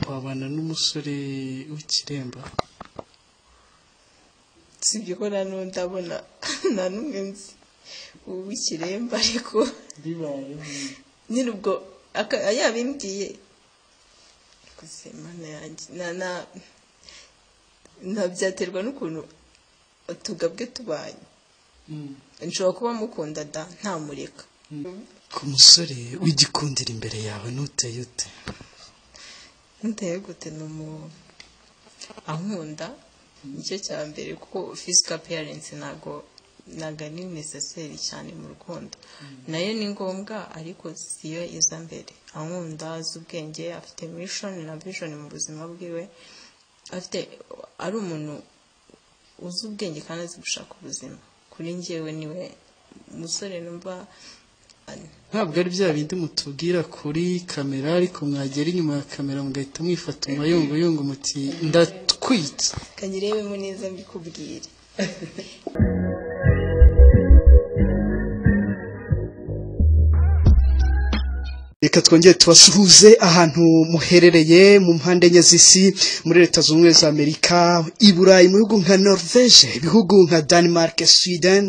wabana n'umusore w'ikiremba sibyo ko na n'undi abona nta n'umwe nzi uw'ikiremba ariko bibayeho nyine ubwo aka- yabimbwiye gusa Imana yanjye na na na byaterwa n'ukuntu utugabwe tubanye Mm. nshobora kuba mukunda da ntamureka ku musore w'igikundira imbere yawe ntuteye ute ntuteye gute ni umu ankunda nicyo cya mbere kuko physical parents ntabwo ntabwo ari necessary cyane mu rukundo nayo ni ngombwa ariko siyo iza mbere ankunda azi ubwenge afite mission na vision mu buzima bwiwe afite ari umuntu uzi ubwenge kandi azi gushaka ubuzima kuri njyewe niwe musore numva ntabwo ari bya bindi mutubwira kuri kamera ariko mwagera inyuma ya kamera mugahita mwifata umayunguyungu muti ndatwitse kanyirebemo neza mbikubwire reka twongere tubasuhuze ahantu muherereye mu mpande enye z'isi muri leta zunze ubumwe za amerika i burayi mu bihugu nka norvege ibihugu nka denmark sweden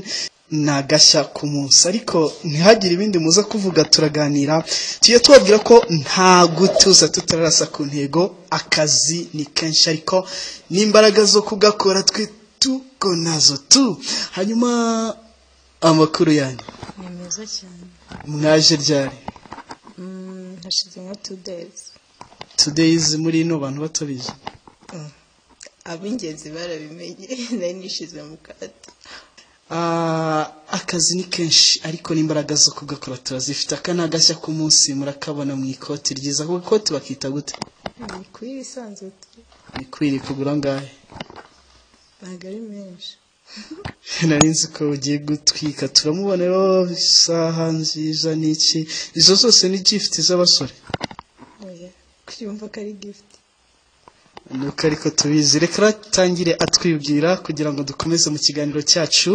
ni agashya ku munsi ariko ntihagire ibindi muza kuvuga turaganira tujye tubabwira ko nta gutuza tutararasa ku ntego akazi ni kenshi ariko n'imbaraga zo kugakora twe tuko nazo tu hanyuma amakuru yanyu ni meza cyane mwaje ryari Mm, hashize nka two days tudeyizi muri ino bantu batabizi ab'ingenzi barabimenye nari nishize mu kato Ah, akazi ni kenshi ariko n'imbaraga zo kugakora turazifite aka ni agashya k'umunsi murakabona mu ikoti ryiza kuko ikoti bakita gute ni kuri ibisanzwe tu ni kwiri kugura angahe ntabwo ari menshi nari nzi ko ugiye gutwika turamubona rero isaha nziza n'iki izo zose ni gifuti z'abasore oya kwiyumva ko ari gift nuko ariko tubizi reka ratangire atwibwira kugira ngo dukomeze mu kiganiro cyacu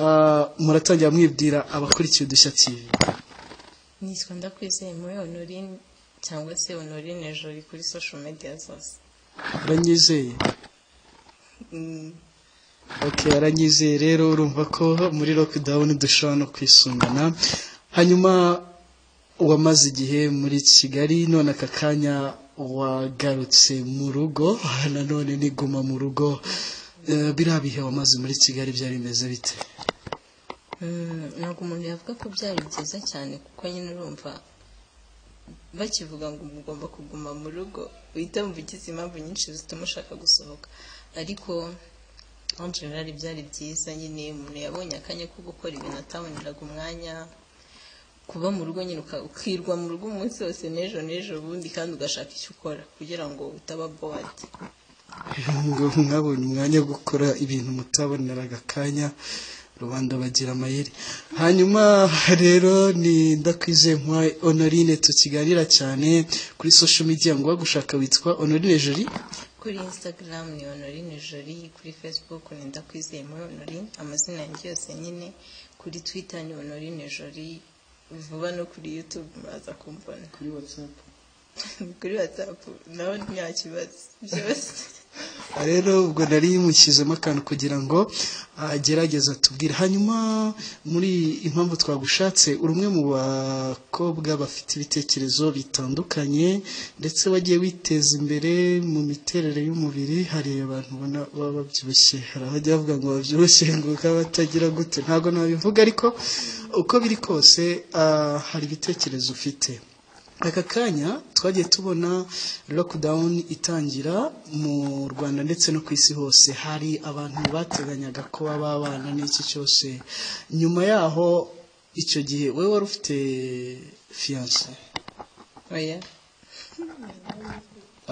Ah, muratangira mwibwira abakurikiye udushya tv nitwa ndakwizeye muri honorine cyangwa se honorine jori kuri social media zose uranyizeye Mm, ok aranyizeye rero urumva ko muri lockdown dushobora no kwisungana hanyuma wamaze igihe muri kigali none aka kanya wagarutse mu rugo nanone niguma mu rugo Eh, biriya bihe wamaze muri kigali byari bimeze bite mm, ntabwo umuntu yavuga ko byari byiza cyane kuko nyine urumva bakivuga ngo mugomba kuguma mu rugo uhita wumva ugize impamvu nyinshi zituma ushaka gusohoka ariko en general byari byiza nyine umuntu yabonye akanya ko gukora ibintu ataboneraga umwanya kuba mu rugo nyine uka- ukirwa mu rugo umunsi wose n'ejo n'ejo bundi kandi ugashaka icyo ukora kugira ngo utaba bored ngo mwabonye umwanya wo gukora ibintu mutaboneraga akanya rubanda bagira amayeri hanyuma rero ni ndakwizeye nka honorine tukiganira cyane kuri social media ngo wagushaka witwa honorine jolie kuri instagram ni honorine jori kuri facebook ni ndakwizeye muri honorine amazina yanjye yose nyine kuri twitter ni honorine jori vuba no kuri youtube muraza kumbona kuri whatsapp kuri whatsapp naho nta kibazo byose rero ubwo nari mushyizemo akantu kugira ngo agerageze atubwire hanyuma muri impamvu twagushatse uri umwe mu bakobwa bafite ibitekerezo bitandukanye ndetse wagiye witeza imbere mu miterere y'umubiri hari abantu ubona baba babyibushye hari abajya bavuga ngo babyibushye ngo bakaba batagira gute ntabwo nabivuga ariko uko biri kose ah, hari ibitekerezo ufite aka kanya twagiye tubona lockdown itangira mu rwanda ndetse no ku isi hose hari abantu bateganyaga ko baba babana n'iki cyose nyuma yaho icyo gihe wowe wari ufite fiyanse oya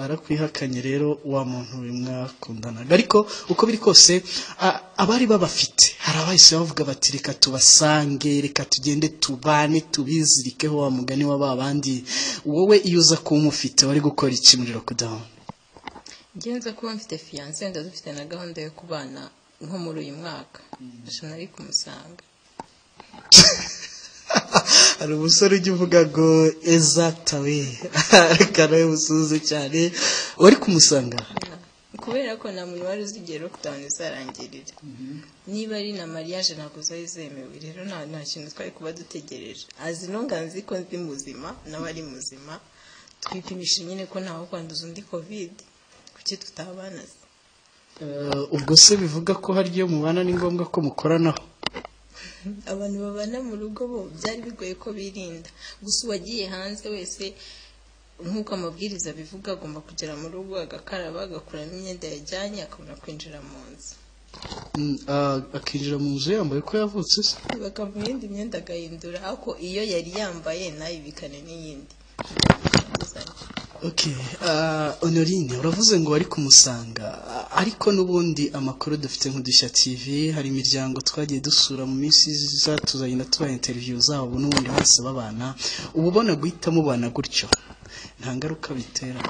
arakwihakanye rero wa muntu we mwakundanaga ariko uko biri kose a- abari babafite hari abahise bavuga bati reka tubasange reka tugende tubane tubizirikeho wa mugani wa ba bandi wowe iyo uza kuba umufite wari gukora iki muri lockdown ngenza kuba mfite fiyanse wenda dufite na gahunda yo kubana nko muri uyu mwaka nshya nari kumusanga hari umusore ujya uvuga ngo ezatawe reka nawe musuze cyane wari kumusanga kubera ko nta muntu wari uzi igihe lockdown izarangirira niba ari na mariage ntabwo zari zemewe rero nta nta kintu twari kuba dutegereje azi nonga nzi ko ndi muzima nawe ari muzima twipimisha nyine ko ntawe kwanduza undi covid kuki tutabana se Eh, ubwo se bivuga ko hari iyo mubana ni ngombwa ko mukoranaho abantu babana mu rugo bo byari bigoye ko birinda gusa uwagiye hanze wese nk'uko amabwiriza abivuga agomba kugera mu rugo agakaraba agakuramo imyenda yajyanye akabona kwinjira mu nzu Mm, ah, akinjira mu nzu yambaye ko yavutse se bakamuha iyindi myenda agahindura ariko iyo yari yambaye ntayibikane n'iyindi Okay, ah, Honorine uravuze ngo wari kumusanga Ah, ariko n'ubundi amakuru dufite nk'udushya TV hari imiryango twagiye dusura mu minsi iza tuzagenda tubaha interview zabo n'ubundi bose babana uba ubona guhita mubana gutyo nta ngaruka bitera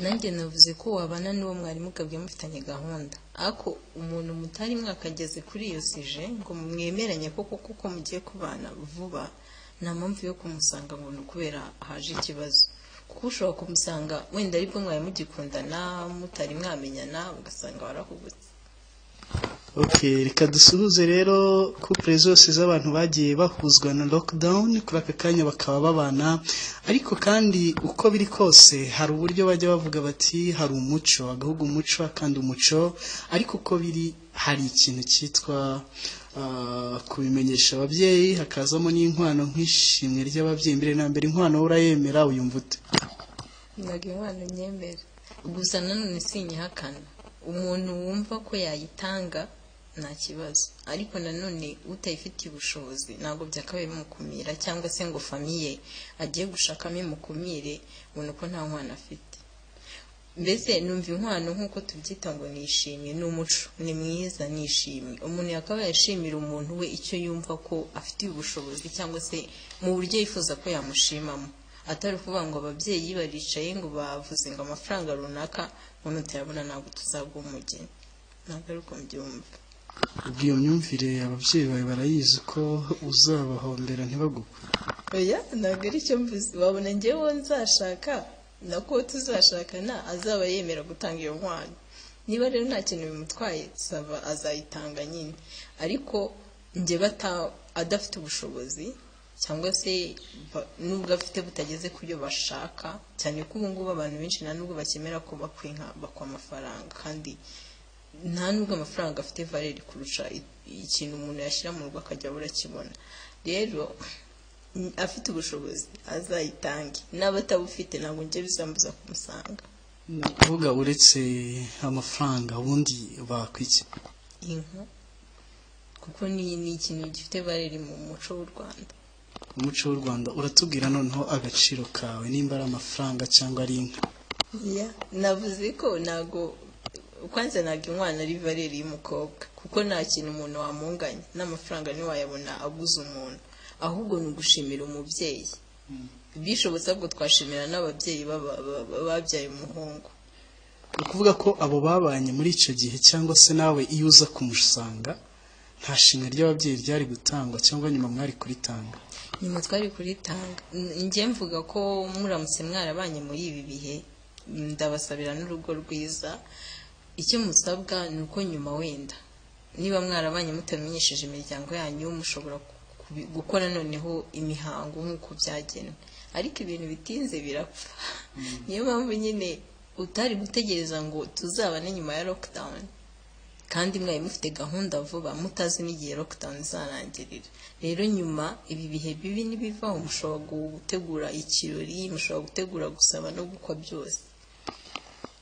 nanjye navuze ko wabana n'uwo mwarimu ukabwiye mufitanye gahunda ariko umuntu mutari mwakageze kuri iyo sije ngo mwemeranye ko koko ko mugiye kubana vuba nta mpamvu yo kumusanga ngo ni ukubera haje ikibazo kuko ushobora kumusanga wenda aribwo mwari mugikundana mutari mwamenyana ugasanga warahubutse Okay, reka dusuhuze rero couple zose z'abantu bagiye bahuzwa na lockdown kuri aka kanya bakaba babana ariko kandi uko biri kose hari uburyo bajya bavuga bati hari umuco agahugu umuco kandi umuco ariko uko biri hari ikintu cyitwa ah, kubimenyesha ababyeyi hakazamo n'inkwano nk'ishimwe ry'ababyeyi mbere na mbere inkwano wowe urayemera uyumva ute ntabwo inkwano nyemera gusa nanone sinyihakana umuntu wumva ko yayitanga nta kibazo ariko nanone utayifitiye ubushobozi ntabwo byakabaye bimukumira cyangwa se ngo famiye agiye gushakamo imukumire ubona ko nta mwana afite mbese numva inkwano nk'uko tubyita ngo nishimye ni umuco ni mwiza nishimye umuntu yakabaye yashimira umuntu we icyo yumva ko afitiye ubushobozi cyangwa se mu buryo yifuza ko yamushimamo atari ukuvuga ngo ababyeyi baricaye ngo bavuze ngo amafaranga runaka umuntu tuyabona ntabwo tuzaguha umugeni ntabwo ari uko mbyumva ubwo iyo myumvire ababyeyi bawe barayizi ko uzabahombera ntibagukwe oya ntabwo ari cyo mvuze wabona ngewe nzashaka nako tuzashakana azaba yemera gutanga iyo nkwano niba rero nta kintu bimutwaye sava azayitanga nyine ariko njye bata adafite ubushobozi cyangwa se ba- nubwo afite butageze ku byo bashaka cyane ko ubu ngubu abantu benshi nta nubwo bakemera ko bakwa inka bakwa amafaranga kandi nta nubwo amafaranga afite valeri kurusha i- ikintu umuntu yashyira mu rugo akajya abura akibona rero n- afite ubushobozi azayitange n'aba atabufite ntabwo njye bizambuza kumusanga ni ukuvuga uretse amafaranga ubundi bakwiki inka kuko ni ni ikintu gifite valeri mu muco w'u rwanda umuco w'u rwanda uratubwira noneho agaciro kawe nimba ari amafaranga cyangwa ari inka Yeah, navuze ko ntago kwanza ntabwo inkwano ari valeri y'umukobwa kuko nta kintu umuntu wamunganya n'amafaranga ntiwayabona aguze umuntu ahubwo ni ugushimira umubyeyi bishobotse ahubwo twashimira n'ababyeyi baba- ba- ba- babyaye umuhungu ni ukuvuga ko abo babanye muri icyo gihe cyangwa se nawe iyo uza kumusanga nta shimwe ry'ababyeyi ryari gutangwa cyangwa nyuma mwari kuritanga nyuma twari kuritanga N- njye mvuga ko muramutse mwarabanye muri ibi bihe mm, ndabasabira n'urugo rwiza icyo musabwa ni uko nyuma wenda niba mwarabanye mutamenyesheje imiryango yanyu mushobora ku- kubi- gukora noneho imihango nk'uko byagenwe ariko ibintu bitinze birapfa niyo mpamvu nyine utari gutegereza ngo tuzabane nyuma ya lockdown kandi mwari mufite gahunda vuba mutazi n'igihe lockdown izarangirira rero nyuma ibi bihe bibi nibivaho mushobora gutegura ikirori mushobora gutegura gusaba no gukwa byose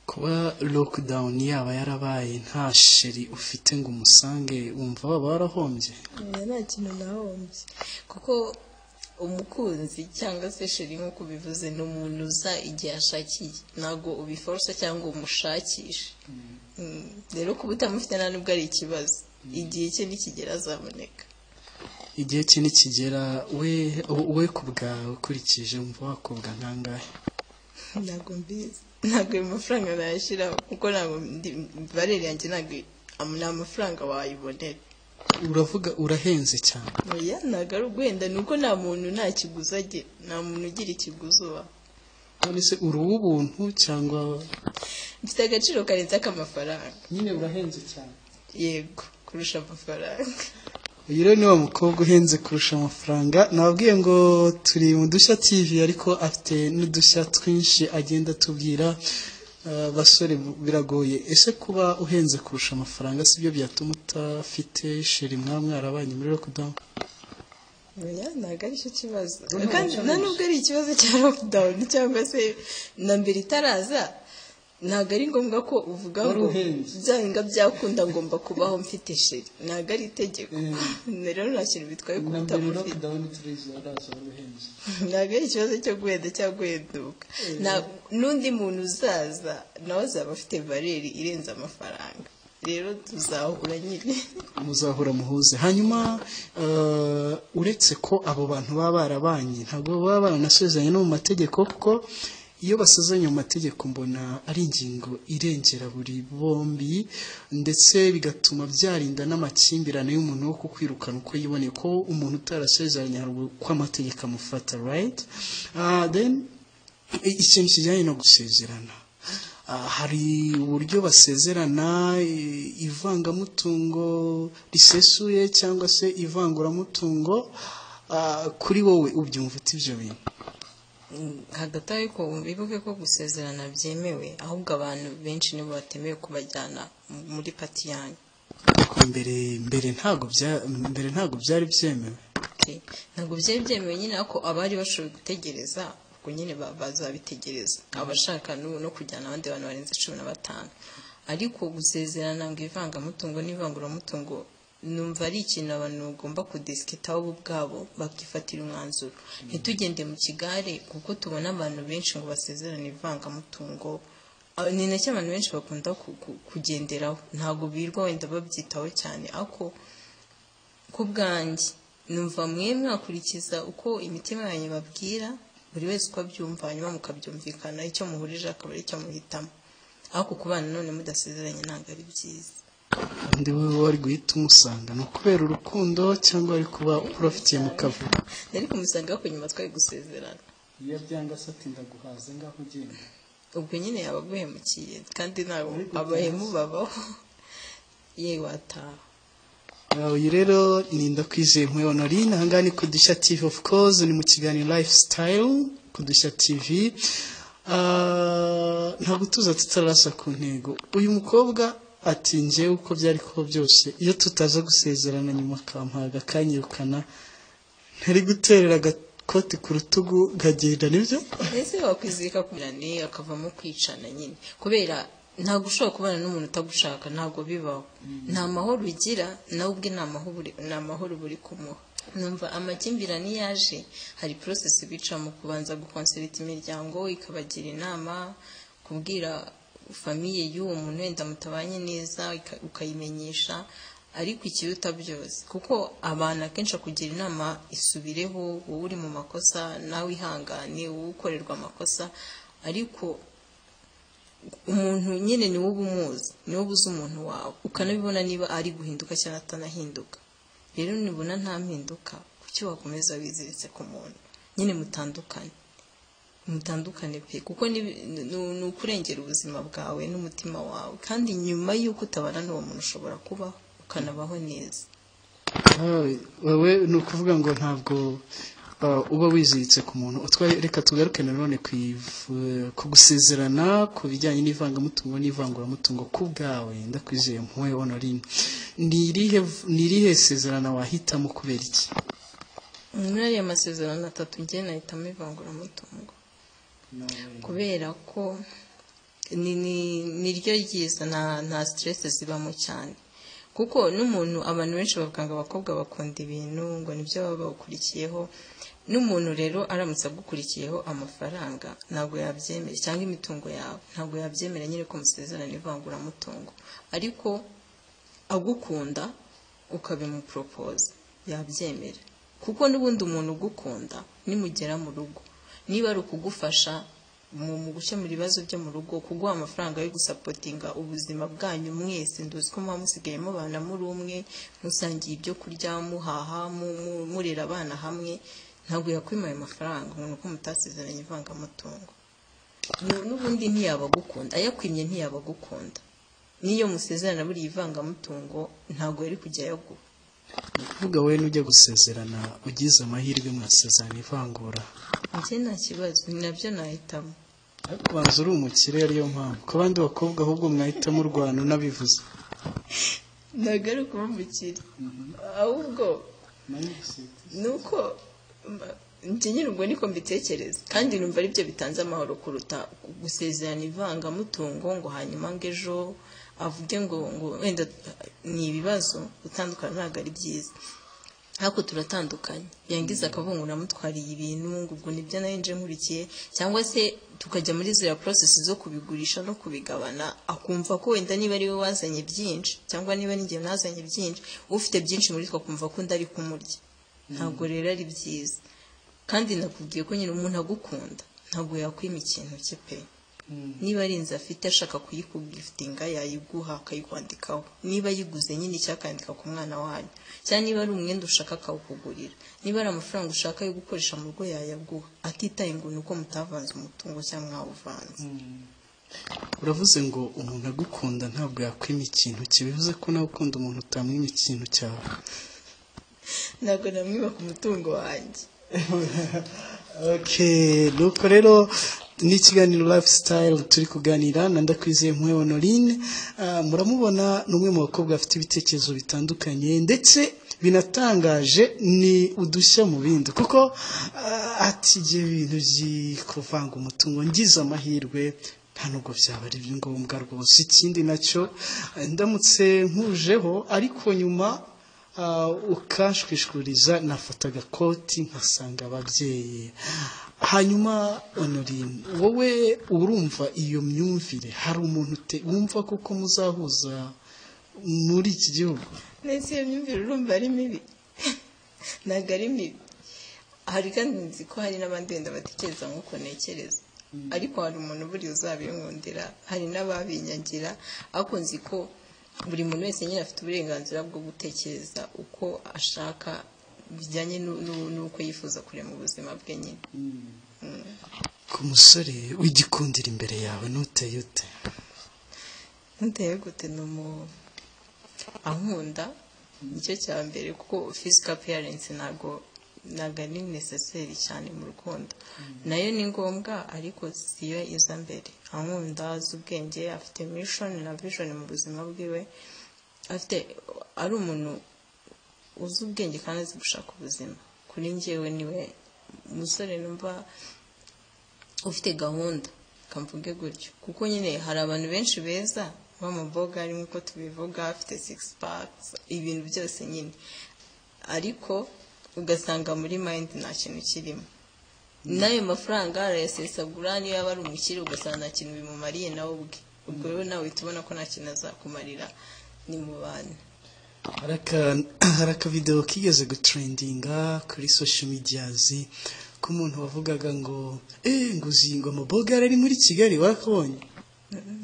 kuba lockdown yaba yarabaye nta sheri ufite ngo umusange wumva waba warahombye nta kintu nahombye kuko umukunzi cyangwa se sheri nk'uko ubivuze ni umuntu uza igihe ashakiye ntabwo ubiforosa cyangwa umushakisha Mm, rero kuba utamufite nta nubwo ari ikibazo igihe cye nikigera azaboneka igihe cye nikigera we we ku bwawe ukurikije wumva wakobwa nkangahe ntabwo mbizi ntabwo ayo mafaranga nayashyiraho kuko ntabwo ndi- barere yanjye ntabwo am- nta mafaranga wayibonera uravuga urahenze cyane oya ntabwo ari ugwenda ni uko nta muntu nta kiguzi agira nta muntu ugira ikiguzi uba none se uri uw'ubuntu cyangwa mfite agaciro karenze ak'amafaranga nyine urahenze cyane yego kurusha amafaranga uyu rero ni wa mukobwa uhenze kurusha amafaranga nababwiye ngo turi mu dushya tv ariko afite n'udushya twinshi agenda atubwira Ah, basore biragoye ese kuba uhenze kurusha amafaranga sibyo byatuma utafite sheri mwa mwarabanye muri lockdown oya ntabwo ari cyo kibazo Ntabwo kandi cyabanje. nta nubwo ari ikibazo cya lockdown cyangwa se na mbere itaraza ntabwo ari ngombwa ko uvuga Wari ngo uhenze. byahinga byakunda ngomba kubaho mfite sheri ntabwo ari itegeko rero nta kintu bitwaye kuba utamufite ntabwo ari ikibazo cyo guhenda cyangwa guhenduka Nta- n'undi muntu uzaza nawe azaba afite valeri irenze amafaranga rero tuzahura nyine muzahura muhuze hanyuma ah, uretse ko abo bantu baba barabanye ntabwo baba baranasezeranye no mu mategeko kuko iyo basezeranye mu mategeko mbona ari ingingo irengera buri bombi ndetse bigatuma byarinda n'amakimbirane y'umuntu wo kukwirukana uko yiboneye ko umuntu utarasezeranye hari uko amategeko amufata right Ah, then I- ikintu kijyanye no gusezerana Ah, hari uburyo basezerana i- ivangamutungo risesuye cyangwa se ivanguramutungo Ah, kuri wowe ubyumva uti ibyo bintu hagati aho ariko wibuke ko gusezerana byemewe ahubwo abantu benshi nibo batemewe kubajyana mu- muri pati yanyu ariko mbere mbere ntabwo bya- mbere ntabwo byari byemewe Okay. ntabwo byari byemewe nyine ariko abari bashobora gutegereza ubwo nyine ba- bazabitegereza abashaka n'ubu no kujyana abandi bantu barenze cumi na batanu ariko gusezerana ngo ivangamutungo n'ivanguramutungo numva ari ikintu abantu bagomba kudisikitaho bo ubwabo bakifatira umwanzuro ntitugende mu kigare kuko tubona abantu benshi ngo basezerane ivangamutungo Ah, ni nacyo abantu benshi bakunda ku- ku- kugenderaho ntabwo birirwa wenda babyitaho cyane ariko ku bwanjye numva mwe mwakurikiza uko imitima yanyu babwira buri wese uko abyumva hanyuma mukabyumvikana icyo muhurije akaba ari cyo muhitamo ariko ku bana none mudasezeranye ntabwo ari byiza kandi wowe wari guhita umusanga ni ukubera urukundo cyangwa ari kuba urafitiye mu kavuyo ariko musanga ku nyuma twari gusezerana iyo byanga se atinda guhaza ngaho ugenda ubwo nyine yaba aguhemukiye kandi ntabwo abahemu babaho ye wataha Uh, uyu rero ni ndakwizeye nkwe honorine ahangaha ni ku dushya tv of course ni mu kiganiro lifestyle ku dushya tv Ah, ntabwo tuza tutarasa ku ntego uyu mukobwa ati njyewe uko byari kuba byose iyo tutaza gusezerana nyuma akampaga akanyirukana ntari guterera agakoti ku rutugu nkagenda nibyo ese wakwizirika kumirane akavamo kwicana nyine kubera ntabwo ushobora kubana n'umuntu utagushaka ntabwo bibaho nta mahoro ugira nawe ubwe nta mahoro uri- nta mahoro uba uri kumuha numva amakimbirane iyo aje hari porosesi bicamo kubanza gukonserita imiryango ikabagira inama kubwira famiye y'uwo muntu wenda mutabanye neza uka- ukayimenyesha ariko ikiruta byose kuko abantu akenshi akugira inama isubireho wowe uri mu makosa nawe ihangane wowe ukorerwa amakosa ariko umuntu nyine ni wowe umuzi ni wowe uzi umuntu wawe ukanabibona niba ari guhinduka cyangwa atanahinduka rero nibona nta mpinduka kuki wakomeza wiziritse ku muntu nyine mutandukane mutandukane pe kuko ni- ni ni ukurengera ubuzima bwawe n'umutima wawe kandi nyuma y'uko utabana n'uwo muntu ushobora kuba ukanabaho neza Ah, wowe ni ukuvuga ngo ntabwo ah, uba wiziritse ku muntu Utwa- reka tugaruke nanone ku iv- ku gusezerana ku bijyanye n'ivangamutungo n'ivanguramutungo ku bwawe ndakwizeye mpuwe honorine ni irihe v- ni irihe sezerana wahitamo kubera iki muri ariya masezerano atatu njye nahitamo ivanguramutungo kubera ko ni- ni- niryo ryiza nta nta siteresi zibamo cyane kuko n'umuntu abantu benshi bavuga ngo abakobwa bakunda ibintu ngo nibyo baba bawukurikiyeho n'umuntu rero aramutse agukurikiyeho amafaranga ntabwo yabyemera cyangwa imitungo yawe ntabwo yabyemera nyine ko musezerana ivanguramutungo ariko agukunda ukabimupropoza yabyemera kuko n'ubundi umuntu ugukunda nimugera mu rugo niba ari ukugufasha mu mu gukemura ibibazo byo mu rugo kuguha amafaranga yo gusapotinga ubuzima bwanyu mwese nduzi ko muba musigaye mubana muri umwe musangiye ibyo kurya muhaha mu- mu- murera abana hamwe ntabwo yakwimaye amafaranga umuntu ko mutasezeranye ivangamutungo Nu- n'ubundi ntiyabagukunda ayakwimye ntiyabagukunda n'iyo musezerana buriya ivangamutungo ntabwo yari kujya ayaguha ni ukuvuga wowe n'ujya gusezerana ugize amahirwe mwasezerana ivangura njye nta kibazo ni nabyo nahitamo ariko ubanza uri umukire ariyo mpamvu ku bandi bakobwa ahubwo mwahitamo urwano unabivuze ntabwo ari ukuba umukire ahubwo ni uko mba- njye nyine ubwo niko mbitekereza kandi numva aribyo bitanze amahoro kuruta gusezerana ivangamutungo ngo hanyuma ngo ejo avuge ngo ngo wenda ni ibibazo gutandukana ntabwo ari byiza ariko turatandukanye yangiza akabungu namutwariye ibintu ngo ubwo nibyo nari nje nkurikiye cyangwa se tukajya muri ziriya porosesi zo kubigurisha no kubigabana akumva ko wenda niba ari we wazanye byinshi cyangwa niba ninjye nazanye byinshi ufite byinshi muri twe akumva ko ndari kumurya ntabwo rero ari byiza kandi nakubwiye ko nyine umuntu agukunda ntabwo yakwima ikintu cye pe niba ari inzu afite ashaka kuyikugifitinga yayiguha akayikwandikaho niba ayiguze nyine icyakandika ku mwana wanyu cyangwa niba ari umwenda ushaka akawukugurira niba ari amafaranga ushaka yo gukoresha mu rugo yayaguha atitaye ngo ni uko mutavanze umutungo cyangwa mwawuvanze uravuze ngo umuntu agukunda ntabwo yakwima ikintu cye bivuze ko nawe ukunda umuntu utamwima ikintu cyawe ntabwo namwibaka umutungo wanjye Okay, nuko rero ni ikiganiro lifestyle turi kuganira na ndakwizeye mpuwe honorine Ah, muramubona ni umwe mu bakobwa bafite ibitekerezo bitandukanye ndetse binatangaje ni udushya mu bindi kuko ah, ati igihe ibintu byikuvanga umutungo ngize amahirwe nta nubwo byaba ari ngombwa rwose ikindi nacyo ah, ndamutse nkujeho ariko nyuma Ah, ukashwishwuriza nafata agakoti nkasanga ababyeyi hanyuma honorine wowe urumva iyo myumvire hari umuntu ute wumva kuko muzahuza muri iki gihugu ndetse iyo myumvire urumva ari mibi ntabwo ari mibi hari kandi nzi ko hari n'abandi wenda batekereza nk'uko ntekereza ariko hari umuntu buriya uzabinkundira hari n'ababinyagira ariko nzi ko buri muntu wese nyine afite uburenganzira bwo gutekereza uko ashaka bijyanye nu- nu- n'uko yifuza kurema ubuzima bwe nyine ku musore w'igikundira imbere yawe n'uteye ute ntuteye gute ni umu ankunda nicyo cya mbere kuko physical appearance ntabwo ntabwo ari necessary cyane mu rukundo nayo ni ngombwa ariko siyo iza mbere ankunda azi ubwenge afite mission na vision mu buzima bwiwe afite ari umuntu uzi ubwenge kandi azi gushaka ubuzima kuri njyewe niwe umusore numva ufite gahunda kamvuge gutyo kuko nyine hari abantu benshi beza b'amaboga ari nk'uko tubivuga afite six packs ibintu byose nyine ariko ugasanga muri mind nta kintu kirimo n'ayo mafaranga arayasesagura niyo yaba ari umukire ugasanga nta kintu bimumariye nawe ubwe ubwo rero nawe uhita ubona ko nta kintu azakumarira ni mu bantu hari aka- hari akavidewo kigeze gutrendinga kuri social medias k'umuntu wavugaga ngo eee nguzingo amabogara ari muri kigali wakabonye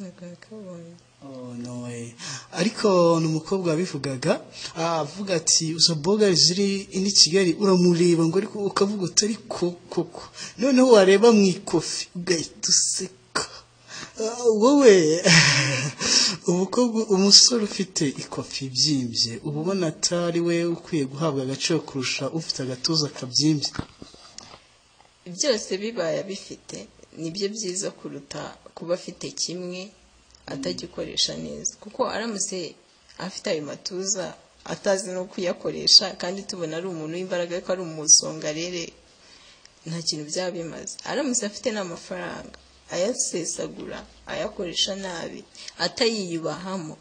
nakabonye Oh, no way. ariko ni umukobwa wabivugaga ah, avuga ati izo boga ziri ni kigali uramureba ngo ariko ukavuga uti ariko koko noneho wareba mu ikofi ugahita useka Ah, wowe umukobwa umusore ufite ikofi ibyimbye uba ubona atari we ukwiye guhabwa agaciro kurusha ufite agatuza kabyimbye byose bibaye abifite nibyo byiza kuruta kuba afite kimwe atagikoresha neza kuko aramutse afite ayo matuza atazi no kuyakoresha kandi tubona ari umuntu w'imbaraga ariko ari umusongarere nta kintu byaba bimaze aramutse afite n'amafaranga ayasesagura ayakoresha nabi atayiyubahamo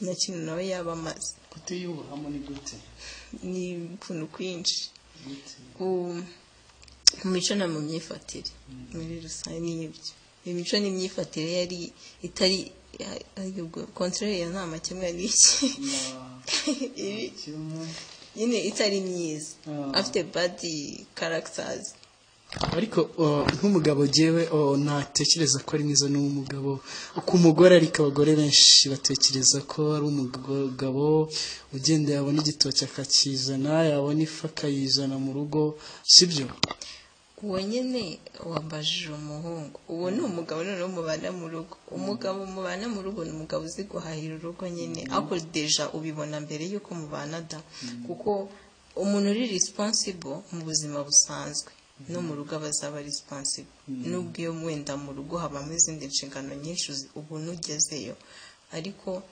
nta kintu nawe yaba amaze kutiyuburamo ni gute ni ukuntu kwinshi ku ku mico no mu myifatire muri rusange ni ibyo imico n'imyifatire yari itari kontorere ya nta makemwa n'iki Iri nyine itari myiza Ah. afite badi karagitazi ariko uh, nk'umugabo jewe uh, natekereza ko ari mwiza n'umugabo ku mugore ariko abagore benshi batekereza ko ari umugabo ugenda yabona igitoki akakizana yabona ifu akayizana mu rugo sibyo uwo nyine wambajije umuhungu uwo ni umugabo noneho mubana mu rugo umugabo mubana mu rugo ni umugabo uzi guhahira urugo nyine ariko deja ubibona mbere y'uko mubana da kuko umuntu uri risipansibo mu buzima busanzwe no mu rugo aba azaba risipansibo n'ubwo iyo wenda mu rugo habamo izindi nshingano nyinshi ubu nugezeyo ariko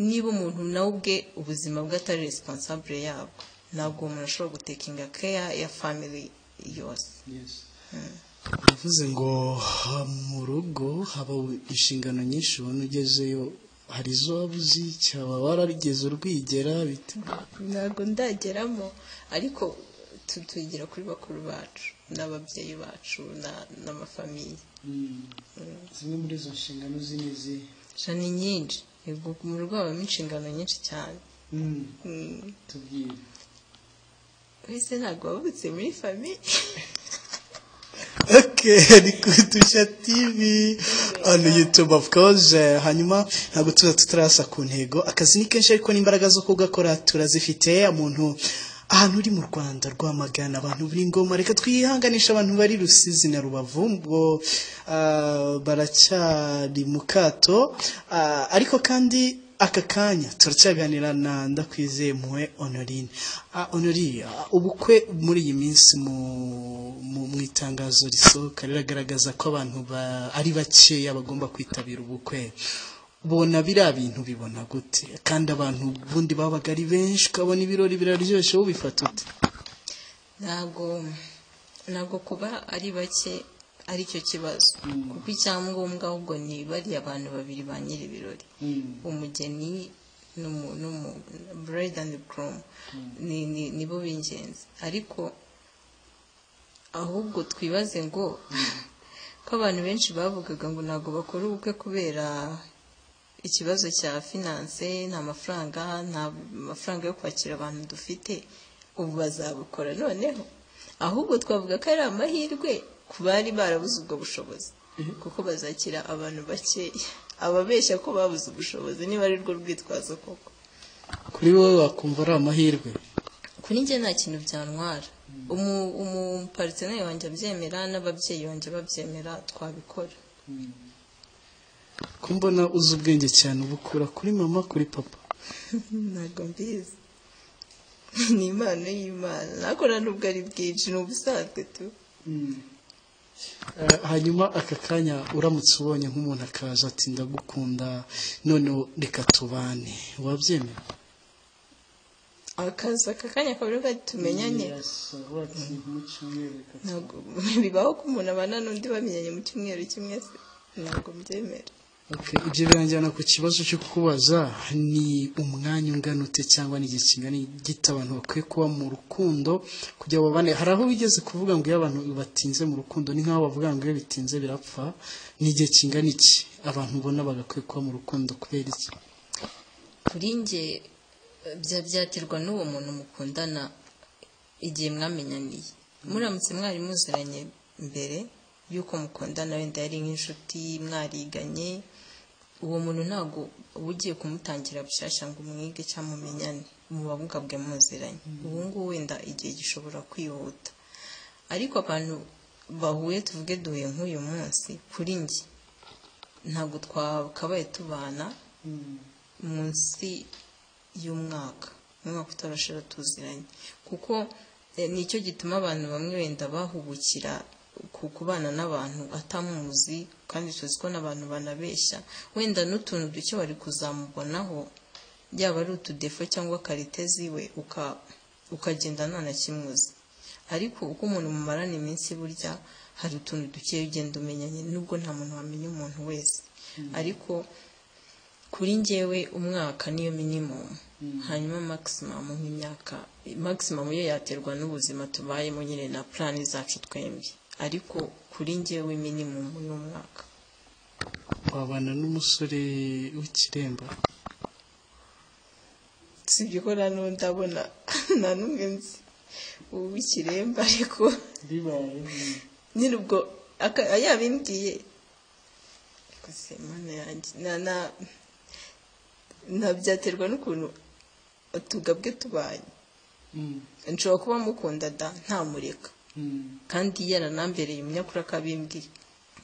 niba umuntu nawe ubwe ubuzima bwe atari risipansabure yabwo ntabwo uwo muntu ashobora gutekinga keya ya family yose uravuze ngo ha, mu rugo haba inshingano nyinshi ubona ugezeyo hari izo waba uzi cyaba wararigeze urwigera bite ntabwo ndageramo ariko tu- tugira kuri bakuru bacu n'ababyeyi bacu na- n'amafamiye zimwe muri izo nshingano z'imizi gusa ni nyinshi Yego, mu rugo habamo inshingano nyinshi cyane tubwire wese ntabwo wavutse muri famiye Okay, ni kutusha TV on YouTube of course. Eh, Hanyuma ntabwo tuza tutarasa ku ntego. Akazi ni kenshi ariko n'imbaraga zo kugakora turazifite. Umuntu ahantu uri mu Rwanda rwamagana abantu buri ngoma reka twihanganisha abantu bari Rusizi na Rubavu ngo ah, baracyari mu kato Ah, ariko kandi aka kanya turacyaganira na ndakwizeye mpuwe honorine Ah, honorine ah, ubukwe muri iyi minsi mu mu mu itangazo risohoka riragaragaza ko abantu ba- ari bakeya bagomba kwitabira ubukwe bona biriya bintu bibona gute kandi abantu ubundi babaga ari benshi ukabona ibirori biraryoshye wowe ubifata ute ntabwo ntabwo kuba ari bake ari cyo kibazo kuko icyangombwa ahubwo ni bariya abantu babiri ba nyiri ibirori umugeni n'umu n'umu- bride and groom ni ni- nibo b'ingenzi ariko ahubwo twibaze ngo ko abantu benshi bavugaga ngo ntabwo bakora ubukwe kubera ikibazo cya finance nta mafaranga nta mafaranga yo kwakira abantu dufite ubu bazabukora noneho ahubwo twavuga ko ari amahirwe ku bari barabuze ubwo bushobozi kuko bazakira abantu bakeya ababeshya ko babuze ubushobozi niba ari rwo rwitwazo koko kuri wowe wakumva ari amahirwe kuri njye nta kintu byantwara umu- umuparitineri wanjye abyemera n'ababyeyi wanjye babyemera twabikora ko mbona uzi ubwenge cyane ubukura kuri mama kuri papa ntabwo mbizi ni impano y'imana nakora nubwo ari bwinshi ni ubusanzwe tu Eh, hanyuma aka kanya uramutse ubonye nk'umuntu akaza ati ndagukunda noneho reka tubane wabyemera akaza aka kanya kavuga ko tumenyanye ntabwo bibaho ko umuntu abana n'undi bamenyanye mu cyumweru kimwe se ntabwo mbyemera Okay, ibyo biranjyana ku kibazo cyo kubaza ni umwanya ungana ute cyangwa ni igihe kingana gito abantu bakwiye kuba mu rukundo kugira ngo babane hari aho bigeze kuvuga ngo iyo abantu batinze mu rukundo ni nk'aho bavuga ngo iyo bitinze birapfa ni igihe kingana iki abantu ubona bagakwiye kuba mu rukundo kubera iki kuri njye bya byaterwa n'uwo muntu mukundana igihe mwamenyaniye muramutse mwari muziranye mbere y'uko mukundana wenda yari nk'inshuti mwariganye uwo muntu ntabwo uba ugiye kumutangira bushyashya ngo umwige cyangwa mumenyane muba mugabwe muziranye ubu ngubu wenda igihe gishobora kwihuta ariko abantu bahuye tuvuge duhuye nk'uyu munsi kuri njye ntabwo twakabaye tubana munsi y'umwaka umwaka utarashira tuziranye kuko eh, nicyo gituma abantu bamwe wenda bahubukira ku kubana n'abantu atamuzi kandi tuzi ko n'abantu banabeshya wenda n'utuntu duke wari kuzamubonaho yaba ari utudefo cyangwa karite ziwe uka- ukagenda nta na kimwe uzi ariko uko umuntu mumarana iminsi burya hari utuntu dukeya ugenda umenyanye nubwo nta muntu wamenya umuntu wese ariko kuri njyewe umwaka niyo minimum hanyuma maximum nk'imyaka maximum yo yaterwa n'ubuzima tubayemo nyine na plan zacu twembi ariko kuri njyewe minimum ni umwaka wabana n'umusore w'ikiremba sibyo ko nta n'undi abona nta n'umwe nzi ubu ikiremba ariko bibaye nyine ubwo aka- yabimbwiye gusa imana yanjye na- na- na byaterwa n'ukuntu utugabwe tubanye Mm, nshobora kuba mukunda da ntamureka mm, kandi yaranambereye umunyakuri akabimbwira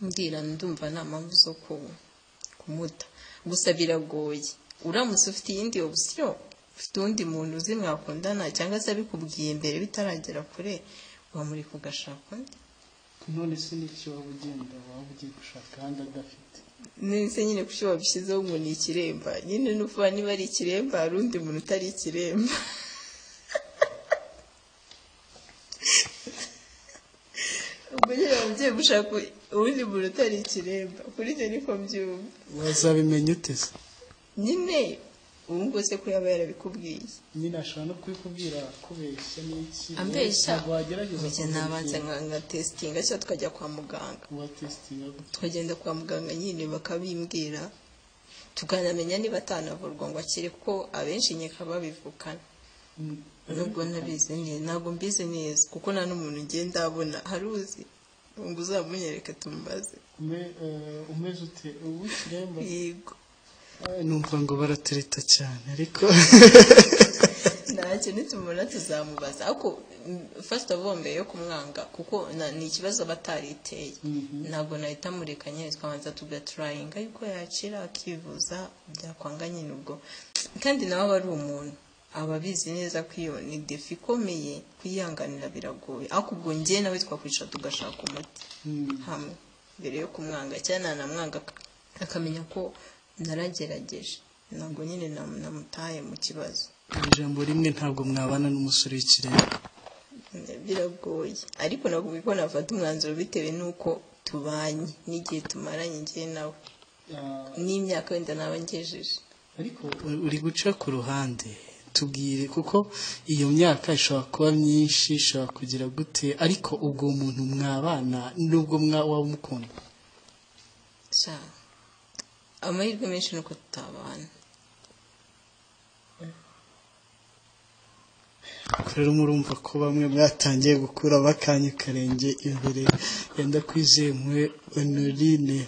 mbwira ndumva nta mpamvu zo ku- kumuta gusa biragoye uramutse ufite iyindi opsiyo ufite uwundi muntu uzi mwakundana cyangwa se abikubwiye mbere bitaragera kure wamureka ugashaka undi none se n'icyo waba ugenda waba ugiye gushaka ahandi adafite nese nyine kuki wabishyizeho ngo ni ikiremba nyine n'uvuga niba ari ikiremba hari undi muntu utari ikiremba ubwo nyine waba ugiye gushaka uwundi muntu utari ikiremba kuri ibyo niko mbyumva wazabimenya ute se nyine ubu ngubu se ko yaba yarabikubwiye nyine ashobora no kubikubwira akubeshya n'iki ambeshya ntabwo wagerageza njye nabanza nka nka tesitinga cyangwa tukajya kwa muganga watesitinga twagenda kwa muganga nyine bakabimbwira tukanamenya niba atanavurwa ngo akire kuko abenshi nyeka babivukana nubwo ntabizi neza ntabwo mbizi neza kuko nta n'umuntu ngenda abona hari uzi ngo uzamunyereke tumubaze umeze ute uw'ikiremba yego numva ngo baratereta cyane ariko ntacyo nitumubona tuzamubaza ariko fasita vuba mbere yo kumwanga kuko na- ni ikibazo aba atariteye Mhm. ntabwo nahita mureka nyine twabanza tugaturayinga yuko yakira akivuza byakwanga nyine ubwo kandi nawe aba ari umuntu aba abizi neza ko iyo ni defi ikomeye kuyihanganira biragoye ariko ubwo njye nawe twakwicara tugashaka umuti Mm, hamwe mbere yo kumwanga cyangwa nanamwanga ak- akamenya ko naragerageje ntabwo nyine nam- namutaye mu kibazo ijambo rimwe ntabwo mwabana n'umusore w'ikiremba biragoye ariko nakubwiye ko nafata umwanzuro bitewe n'uko tubanye n'igihe tumaranye njye nawe Ah, n'imyaka wenda naba ngejeje ariko u- uri guca ku ruhande tubwire kuko iyo myaka ishobora kuba myinshi ishobora kugira gute ariko ubwo muntu mwabana nubwo mwa- waba umukunda sha amahirwe menshi ni uko tutabana rero murumva ko bamwe mwatangiye gukura bakanye karenge imbere yenda kwizemwe honorine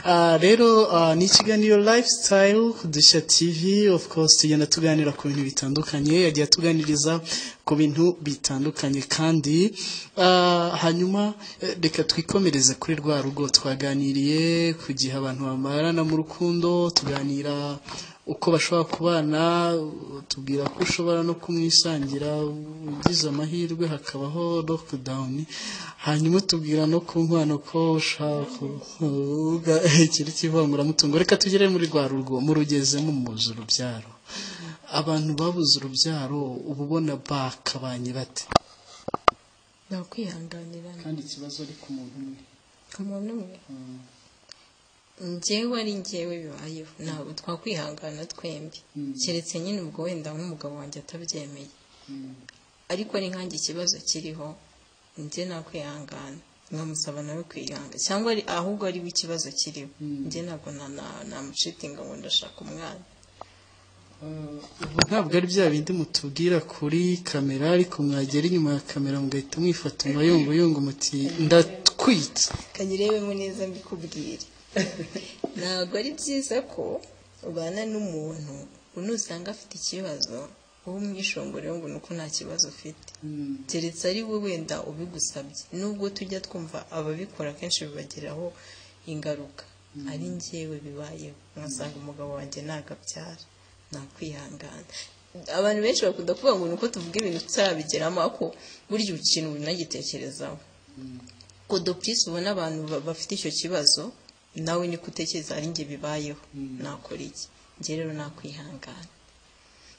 Ah, rero ah, ni ikiganiro lifestyle dushya tv of course tugenda tuganira ku bintu bitandukanye yagiye atuganiriza ku bintu bitandukanye kandi ah, hanyuma eh, reka twikomereze kuri rwa rugo twaganiriye ku gihe abantu bamarana mu rukundo tuganira uko bashobora kubana tubwira ko ushobora no kumwisangira ugize amahirwe hakabaho lockdown hanyuma tubwira no ku nkwano ko ushaka kuvuga ikiri cy'ivanguramutungo reka tugere muri rwa rugo murugezemo muzi urubyaro abantu babuze urubyaro uba ubona bakabanye bate nakwihanganirana kandi ikibazo ari ku muntu umwe umuntu umwe njyewe ari njyewe bibayeho ntabwo twakwihangana twembi Mm. keretse nyine ubwo wenda nk'umugabo wanjye atabyemeye ariko ari nkanjye ikibazo kiriho njye nakwihangana nkamusaba nawe kwihangana cyangwa ari- ahubwo ari we ikibazo kiriho Mm. njye ntabwo na- na- namucitinga ngo ndashaka umwana ubu ntabwo ari bya bindi mutubwira kuri kamera ariko mwagera inyuma ya kamera mugahita mwifata mayunguyungu muti ndatwitse kanyirebemo neza mbikubwire ntabwo ari byiza ko ubana n'umuntu unusanga afite ikibazo wowe umwishongore ngo ni uko nta kibazo ufite keretse ari we wenda ubigusabye nubwo tujya twumva ababikora kenshi bibagiraho ingaruka ari njyewe bibayeho nkasanga umugabo wanjye nagabyara nakwihangana abantu benshi bakunda kuvuga ngo ni uko tuvuga ibintu tutarabigeramo ariko burya ikintu binagitekerezaho kodo purisi ubona abantu ba- bafite icyo kibazo nawe niko utekereza ari njye bibayeho nakora iki njye rero nakwihangana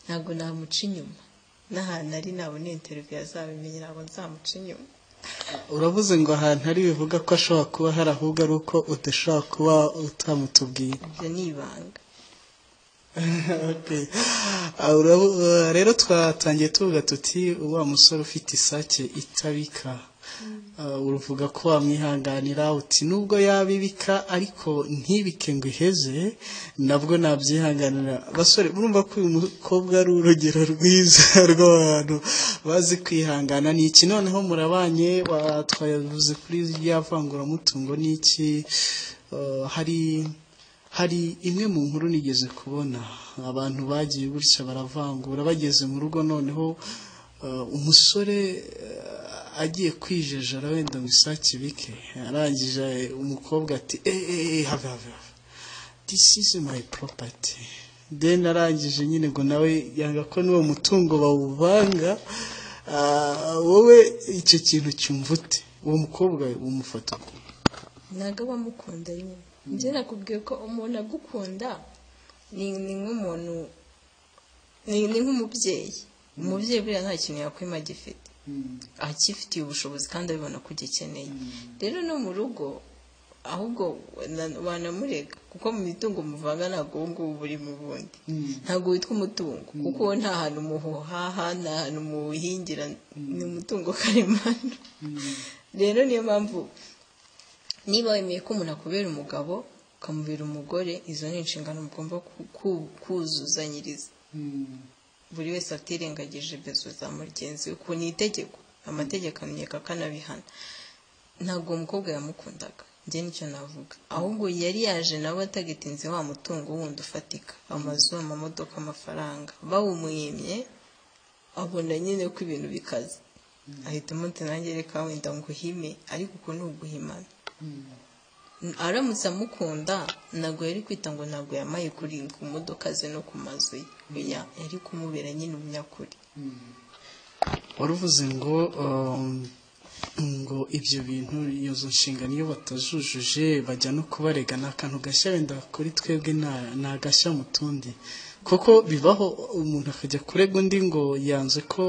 ntabwo namuca inyuma n'ahantu ari nabona interiviyu azabimenye ntabwo nzamuca inyuma uravuze ngo ahantu ari bivuga ko ashobora kuba hari ahubwo ari uko udashobora kuba utamutubwiye ibyo ni ibanga Okay. Ah, urabu- ah, rero twatangiye tuvuga tuti wa musore ufite isake itabika Ah, uruvuga ko wamwihanganira uti nubwo yabibika ariko ntibike ngo iheze nabwo nabyihanganira basore murumva ko uyu mukobwa ari urugero rwiza rw'abantu bazi kwihangana ni iki noneho murabanye wa- twavuze kuri rya vanguramutungo ni iki Ah, hari hari imwe mu nkuru nigeze kubona abantu bagiye gutya baravangura bageze mu rugo noneho eh, umusore eh, agiye kwijejera wenda ngo isake bike arangije umukobwa ati "Eh, eh, eh, have have have. this is my property then arangije nyine ngo nawe yanga ko n'uwo mutungo bawuvanga ah, wowe icyo kintu cyumva ute uwo mukobwa umufata uko? ntabwo aba amukunda nyine njye nakubwiye ko umuntu agukunda ni ni nk'umuntu ni ni nk'umubyeyi umubyeyi buriya nta kintu yakwima agifite akifitiye ubushobozi kandi abibona ko ugikeneye rero no mu rugo ahubwo wana- wanamurega kuko mu mitungo muvanga ntabwo ubu ngubu buri mu bundi ntabwo witwa umutungo kuko uwo nta hantu muhaha nta hantu muwuhingira ni umutungo karemano rero niyo mpamvu niba wemeye ko umuntu akubera umugabo ukamubera umugore izo ni inshingano mugomba ku- ku- kuzuzanyiriza buri wese atirengagije bezo za mugenzi we ku ni itegeko amategeko amenyeka akanabihana ntabwo uwo mukobwa yamukundaga njye nicyo navuga ahubwo yari yaje nawe atagitinze wa mutungo wundi ufatika amazu amamodoka amafaranga bawumwimye abona nyine ko ibintu bikaze ahitamo ati nanjye reka wenda nguhime ariko uko ni uguhimana aramutse amukunda ntabwo yari kwita ngo ntabwo yamaye kuri ku modoka ze no ku mazu ye oya yari kumubera nyine umunyakuri waruvuze ngo um, ngo ibyo bintu izo nshingano iyo batazujuje bajya no kubarega ni akantu gashya wenda kuri twebwe na- ni agashya mu tundi kuko bibaho umuntu akajya kurega undi ngo yanze ko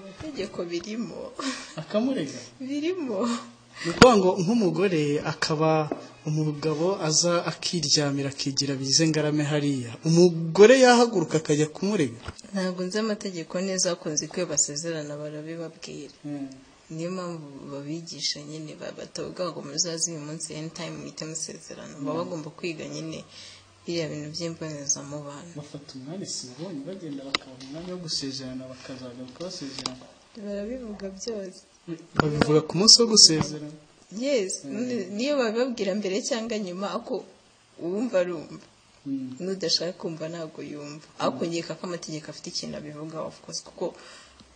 amategeko birimo akamurega birimo ni ukuvuga ngo nk'umugore akaba umugabo aza akiryamira akigira bize ngarame hariya umugore yahaguruka akajya kumurega ntabwo nzi amategeko neza ko nzi ko iyo basezerana barabibabwira niyo mpamvu babigisha nyine ba- batavuga ngo muzazi uyu munsi any time muhite musezerana baba bagomba kwiga nyine biriya bintu by'imbonezamubano bafata umwanya sinabonye bagenda bakabona umwanya wo gusezerana bakazagaruka basezerana barabivuga byose babivuga ku munsi wo gusezerana yes ni- niyo babibabwira mbere cyangwa nyuma ako uwumva arumva n'udashaka kumva ntabwo yumva ariko nkeka ko amategeko afite ikintu abivugaho of course kuko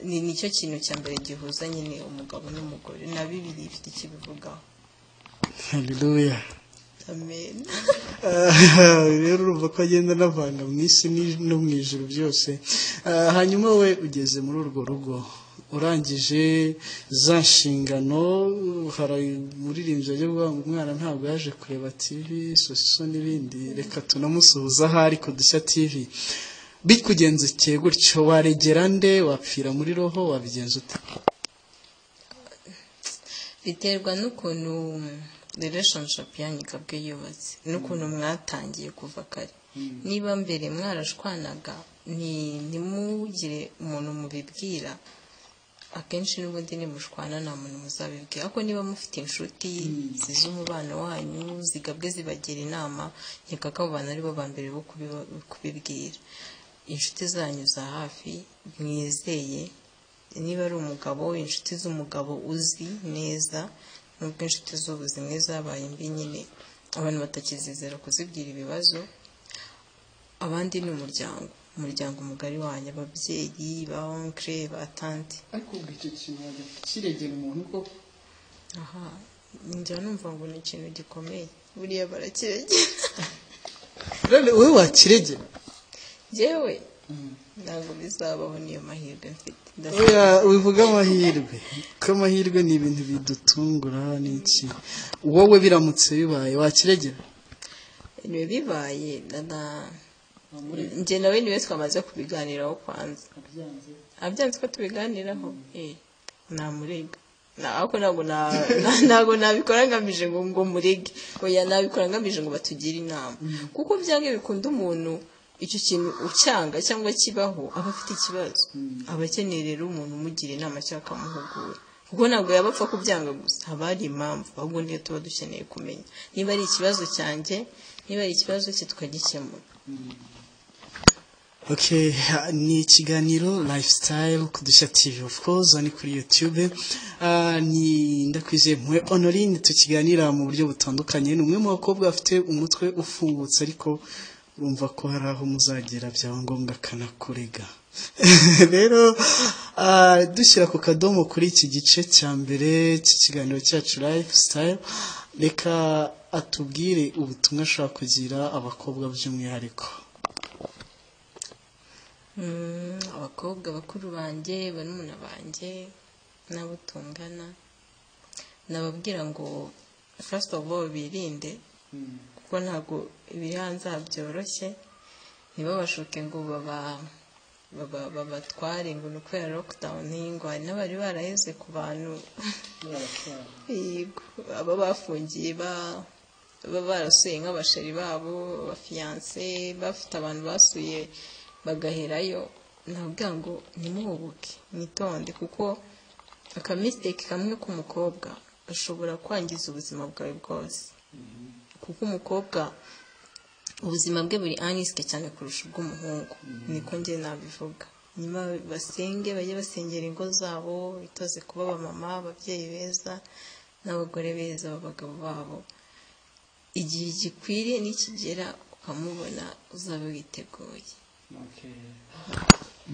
ni nicyo kintu cya mbere gihuza nyine umugabo n'umugore na bibiri bifite ikibivugaho haleluya amen Ah, rero urumva ko agenda anavanga mu isi ni- no mu ijoro byose Ah, hanyuma we ugeze muri urwo rugo urangije za nshingano hari umuririmbyi wajya kuvuga ngo umwana ntabwo yaje kureba tivi sosiso n'ibindi reka tunamusuhuza aho ari kudushya tivi bikugendekeye gutyo waregera nde wapfira muri roho wabigenza ute biterwa n'ukuntu relationship yanyu ikabwe yubatse n'ukuntu mwatangiye kuva kare niba mbere mwarashwanaga ni ntimugire umuntu mubibwira akenshi n'ubundi nimushwana nta muntu muzabibwira ariko niba mufite inshuti zizi umubano wanyu zigabwe zibagira inama nkeka ko abo bantu aribo ba mbere bo kubiba- kubibwira inshuti zanyu za hafi mwizeye niba ari umugabo inshuti z'umugabo uzi neza nubwo inshuti z'ubu zimwe zabaye mbi nyine abantu batakizizera kuzibwira ibibazo abandi ni umuryango umuryango mugari wanyu ababyeyi ba onkire ba tante ariko ubwo icyo kintu wajya kukiregera umuntu koko aha njya numva ngo ni ikintu gikomeye buriya barakiregera none wowe wakiregera yewe ntabwo bizabaho niyo mahirwe mfite Ndasaba- Oya wivuga amahirwe ko amahirwe ni ibintu bidutungura n'iki wowe biramutse bibaye wakiregera ibihe bibaye na na njye nawe niwe twamaze kubiganiraho kwanza abyanze ko tubiganiraho eh namurega Na- ariko ntabwo na- na- ntabwo nabikora ngamije ngo ngo murege oya nabikora ngamije ngo batugire inama kuko byanga bikunda umuntu icyo kintu ucyanga cyangwa kibaho aba afite ikibazo aba akeneye rero umuntu umugira inama cyangwa akamuhugura kuko ntabwo yaba apfa kubyanga gusa haba hari impamvu ahubwo niyo tuba dukeneye kumenya niba ari ikibazo cyanjye niba ari ikibazo cye tukagikemura Okay, ha- ni ikiganiro lifestyle ku Dushya TV of course ni kuri YouTube. Ah ni ndakwizeye mwe Honorine tukiganira mu buryo butandukanye. Ni umwe mu bakobwa bafite umutwe ufungutse ariko urumva ko hari aho muzagera byaba ngombwa kanakurega. Rero ah dushyira ku kadomo kuri iki gice cya mbere cy'ikiganiro cyacu lifestyle. Reka atubwire ubutumwa ashaka kugira abakobwa by'umwihariko. Mm, abakobwa bakuru banjye barumuna banjye n'abo tungana nababwira ngo first of all birinde kuko ntabwo ibiri hanze aha byoroshye ntibabashuke ngo baba baba- babatware ngo ni ukubera lockdown ngo hari n'abari baraheze ku bantu Yego, aba bafungiye ba- baba barasuye nk'abasheri babo abafiyanse bafite abantu basuye bagaherayo nabwira ngo nimuhubuke mwitonde kuko akamisiteke kamwe k'umukobwa gashobora kwangiza ubuzima bwawe bwose kuko umukobwa ubuzima bwe buri anisike cyane kurusha ubw'umuhungu niko njye nabivuga nyuma basenge bajye basengera ingo zabo bitoze kuba abamama ababyeyi beza n'abagore beza b'abagabo babo igihe gikwiriye nikigera ukamubona uzaba witeguye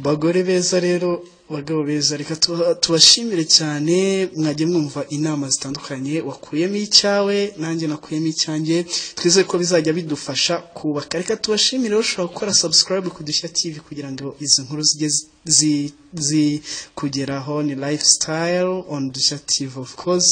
bagore beza rero bagabo beza reka tuba- tubashimire cyane mwajye mwumva inama zitandukanye wakuyemo icyawe nanjye nakuyemo icyanjye twizere ko bizajya bidufasha kubaka reka tubashimire ushobora gukora subscribe ku dushya tv kugira ngo izi nkuru zijye zi- zi- zikugeraho ni lifestyle on dushya tv of course